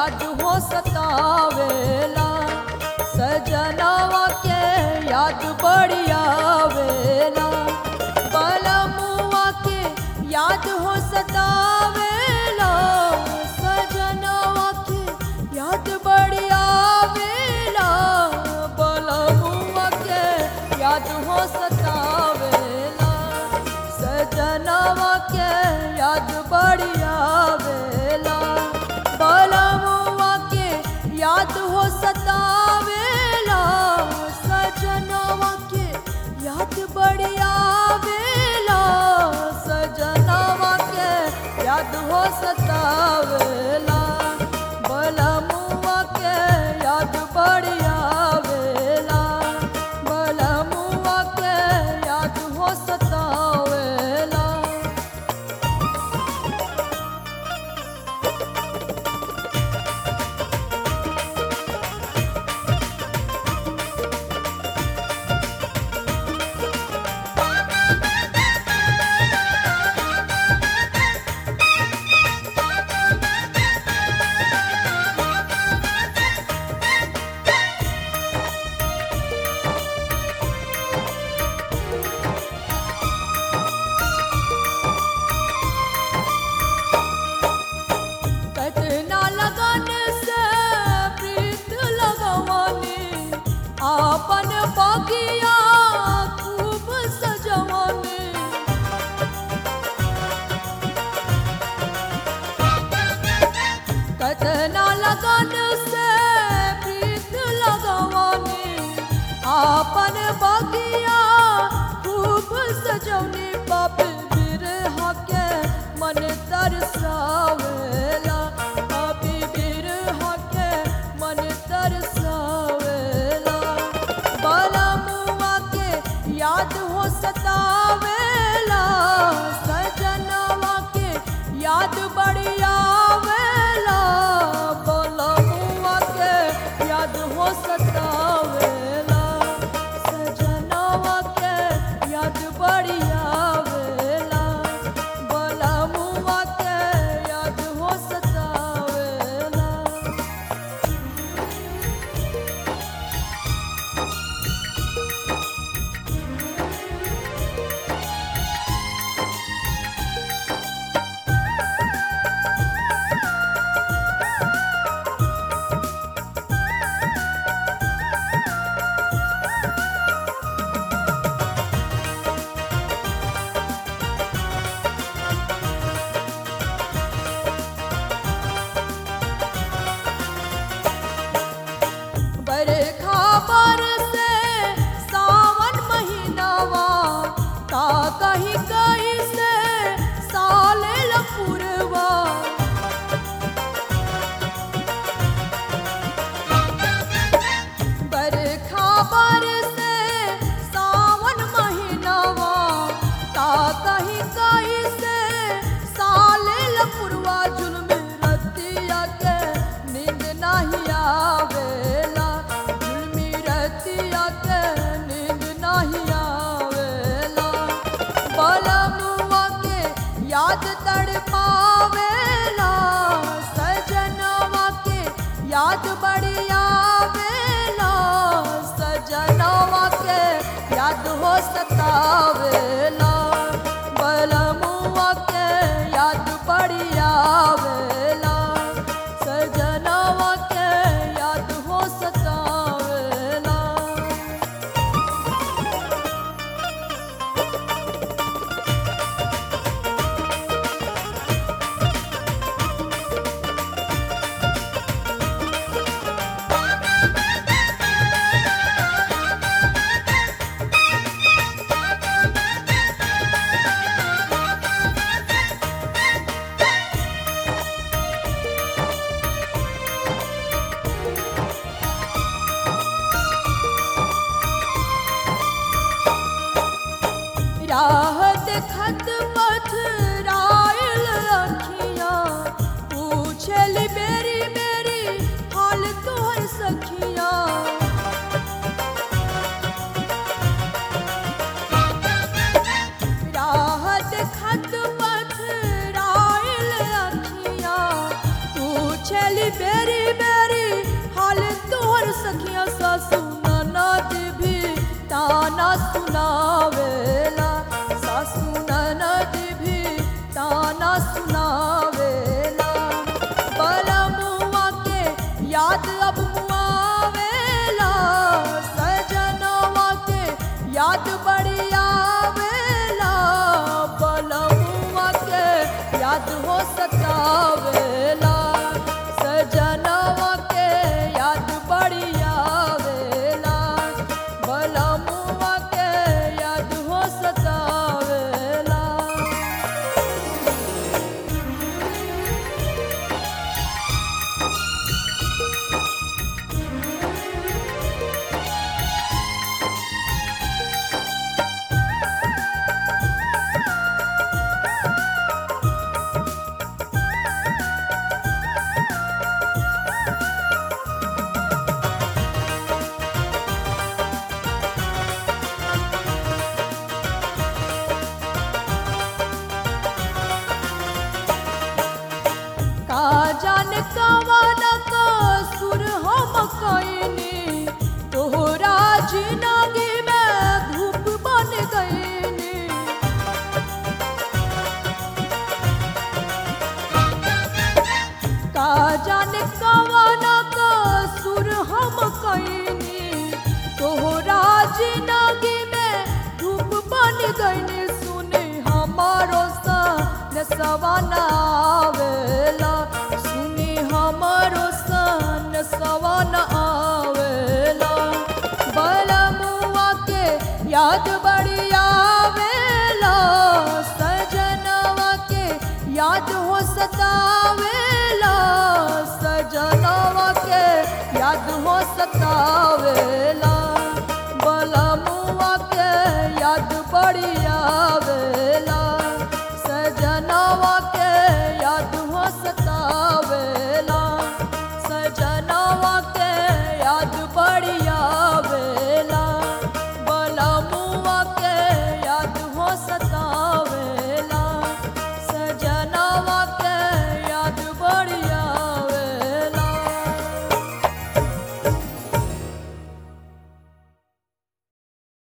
याद हो सतावेला सजनवा के याद बड़ी आवेला बलमुआ के याद हो सतावेला सजनवा के याद बड़ी आवेला बलमुआ के याद हो सतावेला सजनवा के याद बड़ी आवेला बलमुआ के याद हो सतावेला सजनवा के याद बड़ी आवेला सजनवा के याद हो सतावेला बलमुआ के याद बड़ी आवेला बलमुआ के याद हो सतावेला कतना लगन से प्रीत लगवानी आपन बगिया खूब सजवानी कतना लगन से प्रीत लगवानी आपन बगिया खूब सजौनी बाप बिरहा के मन तरसावेला बापी बिरहा के मन तरसावेला बलमुआ के याद हो सतावेला सजनवा के याद बड़ी आवेला बलमुआ के याद हो सतावेला सजनवा के याद बड़ी आवेला बलमुआ के याद हो सतावेला बरखा बरसे सावन महीनावा का कहीं कहीं से साले लपुरवा बरखा बरसे सावन महीनावा का कहीं कहीं से साले लपुरवा जुल्म रतिया के नींद नहीं आवेला जुल्मी रतिया के नींद नहीं आवेला बलमुआ के याद तड़ पावेला सजनवा के याद बड़ी आवेला सजनवा के याद हो सतावेला बलमुआ के याद बड़ी आवेला सजनवा के याद हो सतावेला ताना सुनावेला सासू ननद भी ताना सुनावेला बलमुआ के याद अब मुआवेला सजनवा के याद बड़ी आवेला बलमुआ के याद हो सतावेला सजनवा के याद बड़ी आवेला बलमुआ के याद हो सतावेला का जाने कवन का सुर हम कईनी तोहरा जिंदगी में धूप बन गईनी का जाने कवन का सुर हम कईनी तोहरा जिंदगी में धूप बन गईनी सुने हमारो सा सवाना आवेला सुनी हमारो सन सवाना आवेला बलमुआ के याद बड़ी आवेला सजनवा के याद हो सतावेला सजनवा के याद हो सतावेला